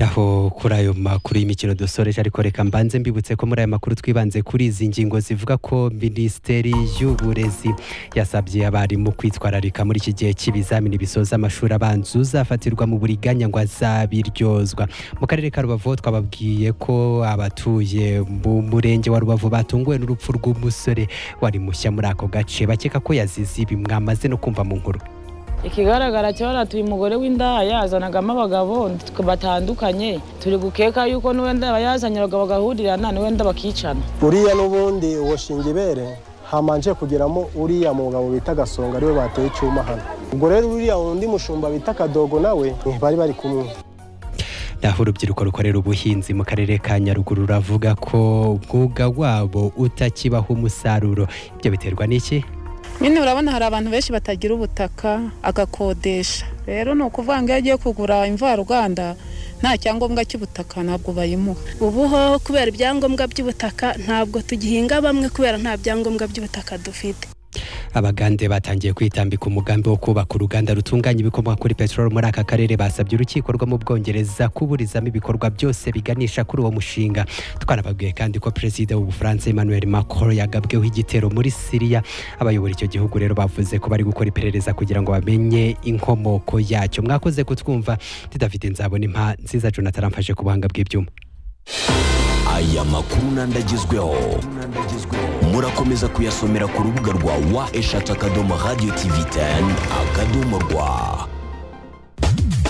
aho kuri ayo makuru y'imikino dusoreje ariko reka mbanze mbibutse ko muri aya makuru twibanze kuri izi ngingo zivuga ko minisiteri y'uburezi yasabye abarimu kwitwararika muri iki gihe cy'ibizamini bisoza amashuri abanza uzafatirwa mu buriganya ngo azabiryozwa mu karere ka rubavu twababwiye ko abatuye mu murenge wa rubavu batunguwe n'urupfu rw'umusore wari mushya muri ako gace bakeka ko yazize ibi mwamaze no kumva mu nkuru ikigaragara cyo tuye umugore w'indaya yazanagamo abagabo batandukanye turi gukeka yuko n'uwenda yazanye abagabo bagahurirana n'uwenda bakicana uriya n'ubundi uwo ibere hamanje kugeramo uriya mugabo bita gasonga ariwe bateye icyuma hano ubwo rero uriya wundi mushumba bita kadogo nawe bari bari kumwe aho urubyiruko rukorera ubuhinzi mu karere ka nyaruguru ruravuga ko umwuga wabo utakibaho umusaruro ibyo biterwa n'iki nyine urabona hari abantu benshi batagira ubutaka agakodesha rero ni ukuvuga ngo iyo agiye kugura imvaruganda nta cyangombwa cy'ubutaka ntabwo bayimuha ubu ho kubera ibyangombwa by'ubutaka ntabwo tugihinga bamwe kubera nta byangombwa by'ubutaka dufite abagande batangiye kwitambika umugambi wo kubaka uruganda rutunganya ibikomoka kuri peteroli muri aka karere basabye urukiko rwo mu bwongereza kuburizamo ibikorwa byose biganisha kuri uwo mushinga twanababwiye kandi ko perezida w'ubufaransa emmanuel macron yagabweho igitero muri siriya abayobora icyo gihugu rero bavuze ko bari gukora iperereza kugira ngo bamenye inkomoko yacyo mwakoze kutwumva didafite nzabona impa nziza jonathan amfashe ku buhanga bw'ibyuma aya makuru n'andagezweho murakomeza kuyasomera ku rubuga rwa wa eshatu akadomo radiyo tivi teni akadomo rwa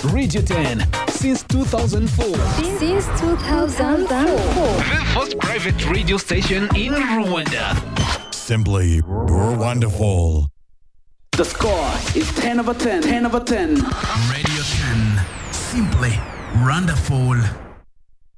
Radio 10 since 2004. Since 2004. The first private radio station in Rwanda. Simply wonderful. The score is 10 over 10. 10 over 10. Radio 10. Simply wonderful.